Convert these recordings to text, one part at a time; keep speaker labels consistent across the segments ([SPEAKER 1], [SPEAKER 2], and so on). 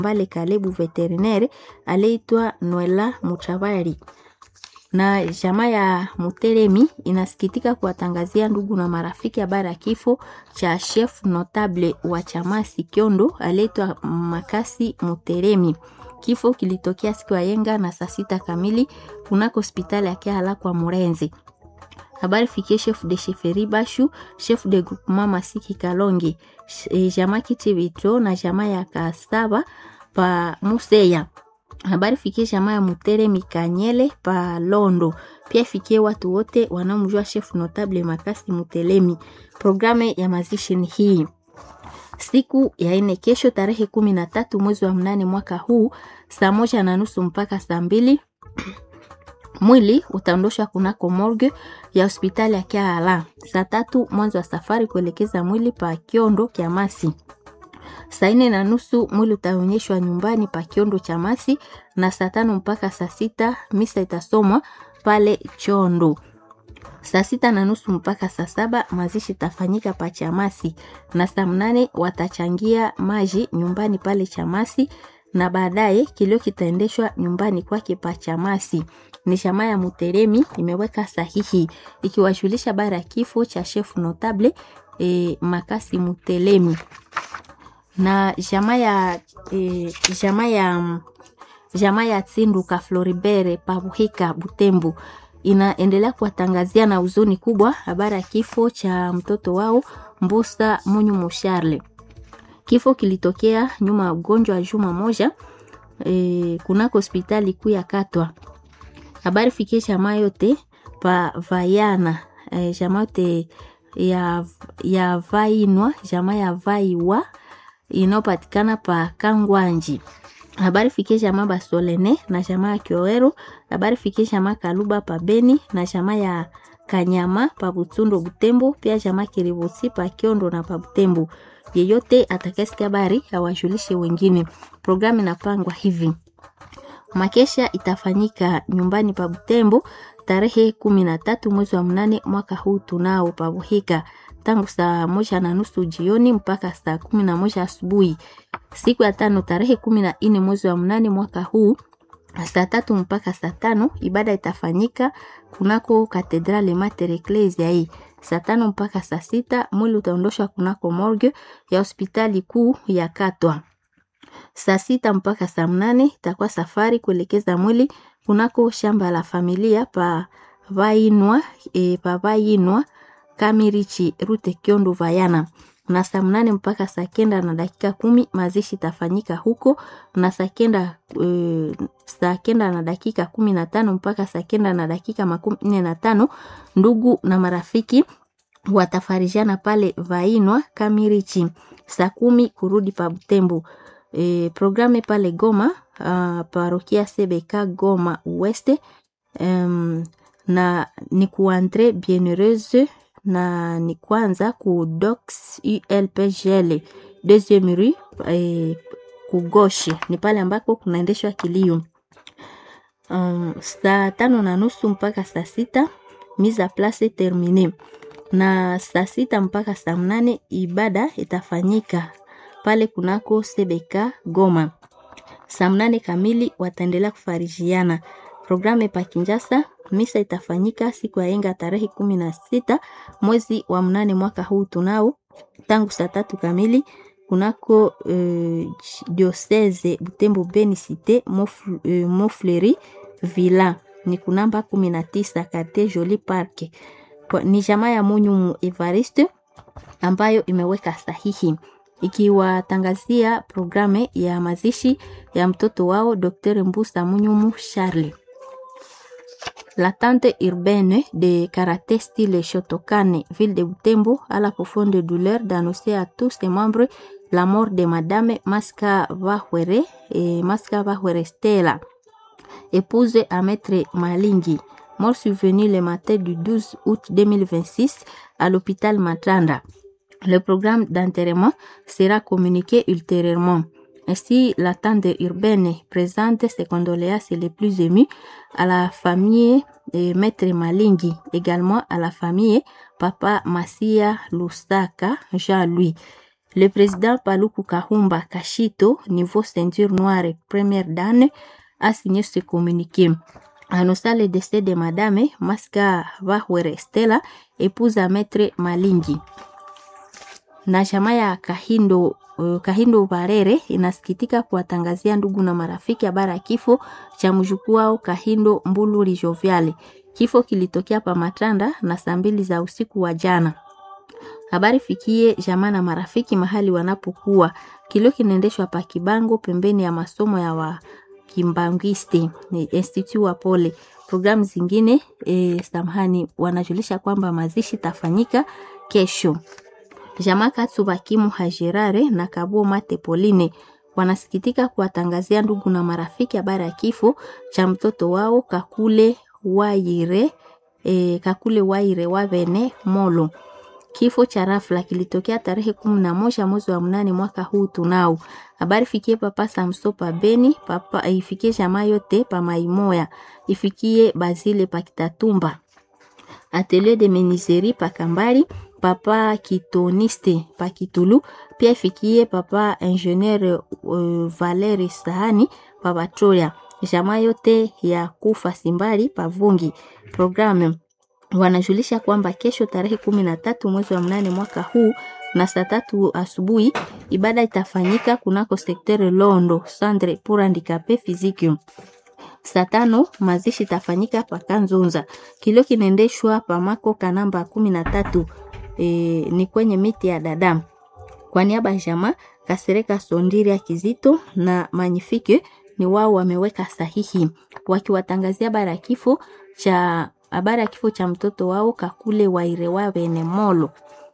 [SPEAKER 1] Mbale Kalebu veterinaire aliyeitwa Noela Muchabari na jamaa ya Muteremi inasikitika kuwatangazia ndugu na marafiki habari ya kifo cha chef notable wa Chamasi Kyondo aliyeitwa Makasi Muteremi. Kifo kilitokea siku ya yenga na saa sita kamili kunako hospitali ya Kiala kwa Murenzi. Habari fikie chef de chefferie Bashu, chef de groupement Masiki Kalongi, e, jamaa Kitibito na jamaa ya Kasaba pa Museya habari fikie jamaa ya Mutere Mikanyele pa Londo. Pia fikie watu wote wanaomjua chef notable Makasi Mutelemi. Programu ya mazishi ni hii siku ya ine kesho tarehe kumi na tatu mwezi wa mnane mwaka huu saa moja na nusu mpaka saa mbili mwili utaondoshwa kunako morgue ya hospitali ya Kiala. Saa tatu mwanzo wa safari kuelekeza mwili pa Kiondo Kiamasi. Saa nne na nusu mwili utaonyeshwa nyumbani pa Kiondo cha Masi, na saa tano mpaka saa sita misa itasomwa pale Chondo. Saa sita na nusu mpaka saa saba mazishi itafanyika pa Chamasi, na saa mnane watachangia maji nyumbani pale Chamasi, na baadaye kilio kitaendeshwa nyumbani kwake pa Chamasi. Ni jamaa ya Muteremi imeweka sahihi ikiwajulisha habari ya kifo cha chef notable e, Makasi Mutelemi na jamaa ya e, jamaa ya jamaa ya Tsinduka Floribere Pabuhika Butembo inaendelea kuwatangazia na huzuni kubwa habari ya kifo cha mtoto wao Mbusa Munyu Musharle. Kifo kilitokea nyuma ya ugonjwa wa juma moja e, kunako hospitali kuu ya Katwa. Habari fikie jamaa yote pa Vayana e, jamaa yote ya, ya Vainwa jamaa ya Vaiwa inayopatikana pa Kangwanji. Habari fikie jamaa Basolene na jamaa ya Kioero. Habari fikie jamaa Kaluba pa Beni na jamaa ya Kanyama pa Butundo Butembo, pia jamaa Kiribusi pa Kiondo na pa Butembo. Yeyote atakayesikia habari awajulishe wengine. Programu inapangwa hivi: makesha itafanyika nyumbani pa Butembo tarehe kumi na tatu mwezi wa mnane mwaka huu tunao pa Buhika tangu saa moja na nusu jioni mpaka saa kumi na moja asubuhi. Siku ya tano tarehe kumi na nne mwezi wa mnane mwaka huu saa tatu mpaka saa tano ibada itafanyika kunako katedrale Mater Ecclesia hii. Saa tano mpaka saa sita mwili utaondoshwa kunako morgue ya hospitali kuu ya Katwa. Saa sita mpaka saa mnane itakuwa safari kuelekeza mwili kunako shamba la familia pa Vainwa, e, pa Vainwa Kamirichi Rute Kiondo Vayana na saa mnane mpaka saa kenda na dakika kumi mazishi itafanyika huko, na saa kenda e, saa kenda na dakika kumi na tano mpaka saa kenda na dakika makumi nne na tano ndugu na marafiki watafarijana pale Vainwa Kamirichi. Saa kumi kurudi pa Butembo. E, programe pale Goma uh, parokia CBK Goma West um, na ni kuandre bienheureuse na ni kwanza ku docs ULPGL deuxième rue eh, kugoshe ni pale ambako kunaendeshwa kilio um, saa tano na nusu mpaka saa sita mise a place termine, na saa sita mpaka saa mnane ibada itafanyika pale kunako CBK Goma. Saa mnane kamili wataendelea kufarijiana. Programu pa Kinjasa misa itafanyika siku ya yenga tarehe kumi na sita mwezi wa mnane mwaka huu tunao tangu saa tatu kamili kunako uh, diocese Butembo Beni Cite Mofleri uh, Villa ni kunamba kumi na tisa karte Joli Park. Ni jamaa ya Munyumu Evariste ambayo imeweka sahihi ikiwatangazia programe ya mazishi ya mtoto wao Dr. Mbusa Munyumu Charles. La tante urbaine de karaté style Shotokane, ville de Butembo, a la profonde douleur d'annoncer à tous ses membres la mort de Madame Maska Vahwere et Maska Vahwere Stella, épouse à Maître Malingi, mort survenue le matin du 12 août 2026 à l'hôpital Matanda. Le programme d'enterrement sera communiqué ultérieurement. Ainsi, la tante urbaine présente ses condoléances les plus émues à la famille de Maître Malingi, également à la famille Papa Massia Lusaka Jean-Louis. Le président Paluku Kahumba Kashito, niveau ceinture noire première dan, a signé ce communiqué. Annonçant le décès de Madame Maska Vahwere Stella, épouse à Maître Malingi. Na chama ya Kahindo uh, Kahindo Barere inasikitika kuwatangazia ndugu na marafiki habari ya kifo cha mjukuu wao Kahindo Mbuluri Joviale. Kifo kilitokea pa Matanda na saa mbili za usiku wa jana. Habari fikie jamaa na marafiki mahali wanapokuwa. Kilio kinaendeshwa pa Kibango pembeni ya masomo ya wa Kimbangiste ni Institute wa Pole. Programu zingine e, samahani, wanajulisha kwamba mazishi tafanyika kesho. Jamaa Katsuba Kimu Hajirare na Kabuo Mate Poline wanasikitika kuwatangazia ndugu na marafiki habari ya kifo cha mtoto wao Kakule Waire, e, Kakule Waire Wavene Molo. Kifo cha rafla kilitokea tarehe kumi na moja mwezi wa mnane mwaka huu tunao. Habari fikie papa Samso pa Beni, papa ifikie jamaa yote pa Maimoya, ifikie Bazile pa Kitatumba. Atelier de menuiserie pa Kambari, papa Kitoniste pa Kitulu, pia ifikie papa ingenieur uh, Valeri Sahani pa Batoria. Jamaa yote ya kufa Simbali pa Vungi. Programme wanajulisha kwamba kesho tarehe kumi na tatu mwezi wa mnane mwaka huu na saa tatu asubuhi ibada itafanyika kunako sektere Londo Sandre pour handicapé physique. Saa tano mazishi itafanyika pa Kanzunza. Kilio kinaendeshwa pa Mako kanamba kumi na tatu e, ni kwenye miti ya dadamu. Kwa niaba ya jamaa Kasereka Sondiri ya Kizito na Magnifique ni wao wameweka sahihi wakiwatangazia habari ya kifo cha habari ya kifo cha mtoto wao Kakule Wairewa Benemolo.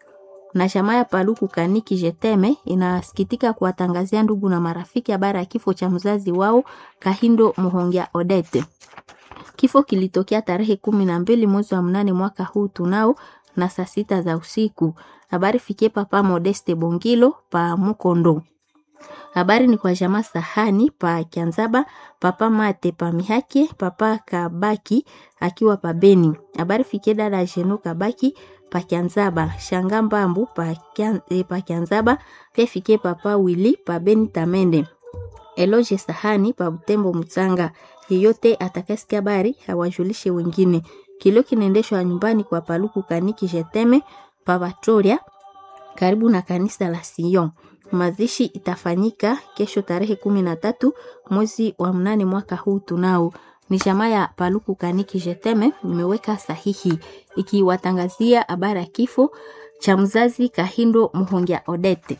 [SPEAKER 1] Na chama ya Paluku Kaniki Jeteme inasikitika kuwatangazia ndugu na marafiki habari ya kifo cha mzazi wao Kahindo Muhongia Odete. Kifo kilitokea tarehe kumi na mbili mwezi wa mnane mwaka huu tunao na saa sita za usiku. Habari fikie papa Modeste Bongilo pa Mukondo. Habari ni kwa jamaa Sahani pa Kianzaba, papa Mate pa Mihake, papa Kabaki akiwa pa Beni. Habari fikie dada Jeno Kabaki pa Kianzaba, Shanga Mbambu pa, Kian, eh, pa Kianzaba, pia fikie papa Wili pa Beni Tamende. Eloge Sahani pa Butembo Mtsanga. Yeyote atakasikia habari hawajulishe wengine. Kilio kinaendeshwa nyumbani kwa Paluku Kaniki Jeteme pa Batoria karibu na kanisa la Sion. Mazishi itafanyika kesho tarehe kumi na tatu mwezi wa mnane mwaka huu tunao. Ni jamaa ya Paluku Kaniki Jeteme nimeweka sahihi ikiwatangazia habari ya kifo cha mzazi Kahindo Muhongia Odete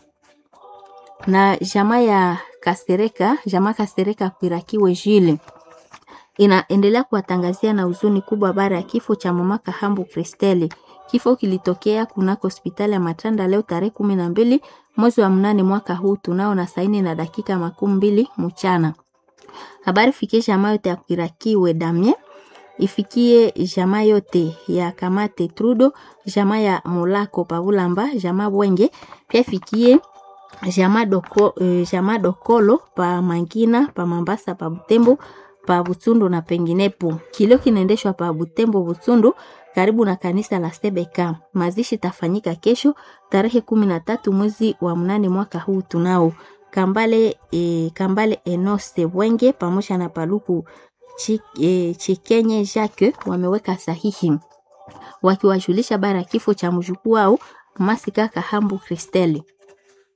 [SPEAKER 1] na jamaa ya Kasereka, jamaa Kasereka Kwirakiwe Jile inaendelea kuwatangazia na huzuni kubwa habari ya kifo cha mama Kahambu Kristeli. Kifo kilitokea kunako hospitali ya Matanda leo tarehe kumi na mbili mwezi wa mnane mwaka huu tunao na saini na dakika makumi mbili mchana. Habari fikie jamaa yote ya Kwirakiwe Damie, ifikie jamaa yote ya Kamate Trudo, jamaa ya Molako Pavulamba, jamaa Bwenge, pia ifikie jamaa doko, eh, jamaa Dokolo pa Mangina pa Mambasa pa Butembo pa Butsundu na penginepo. Kilio kinaendeshwa pa Butembo Butsundu karibu na kanisa la Sebeka. Mazishi tafanyika kesho tarehe kumi na tatu mwezi wa mnane mwaka huu tunao. Kambale, e, Kambale Enose Bwenge pamoja na Paluku Chik, e, Chikenye Jacques wameweka sahihi wakiwajulisha bara kifo cha mjukuu wao Masika Kahambu Kristeli.